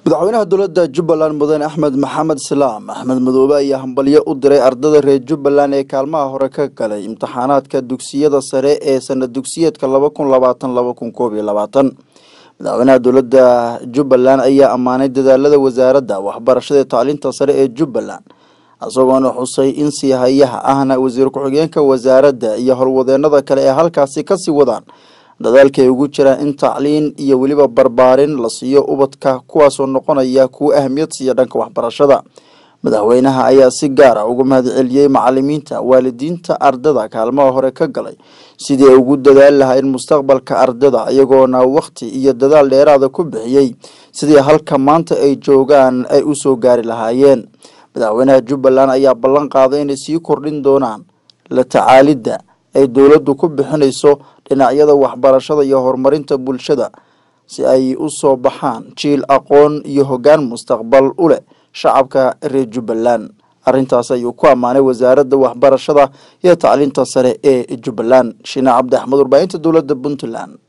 madaxweynaha dowladda jubbaland mudane axmed maxamed salaam axmed madoobe ayaa hambalyo u diray ardada reer jubbaland ee kaalmaha hore ka galay imtixaanaadka dugsiyada sare ee sanad dugsiyeedka laba kun labaatan laba kun koob iyo labaatan madaxweynaha dowladda jubbaland ayaa ammaanay dadaalada wasaaradda waxbarashada ee tacliinta sare ee jubbaland isagoona xusay in siihayaha ahna wasiir ku-xigeenka wasaaradda iyo howlwadeenada kale ee halkaasi kasii wadaan dadaalka ay ugu jiraan in tacliin iyo weliba barbaarin la siiyo ubadka kuwaasoo noqonaya kuwa ahmiyad siiya dhanka waxbarashada madaxweynaha ayaa si gaar ah uga mahadceliyey macalimiinta waalidiinta ardada kaalmaha hore ka galay sidii ay ugu dadaali lahayn mustaqbalka ardada iyagoona wakhti iyo dadaal dheeraada ku bixiyey sidii halka maanta ay joogaan ay usoo gaari lahaayeen madaxweynaha jubbaland ayaa ballan qaaday inay sii kordhin doonaan la tacaalidda ay dowladdu ku bixinayso dhinacyada waxbarashada iyo horumarinta bulshada si ay u soo baxaan jiil aqoon iyo hoggaan mustaqbal u leh shacabka reer jubbaland arrintaas ayuu ku ammaanay wasaaradda waxbarashada iyo tacliinta sare ee jubbaland shiine cabdi axmed warbaahinta dowladda puntland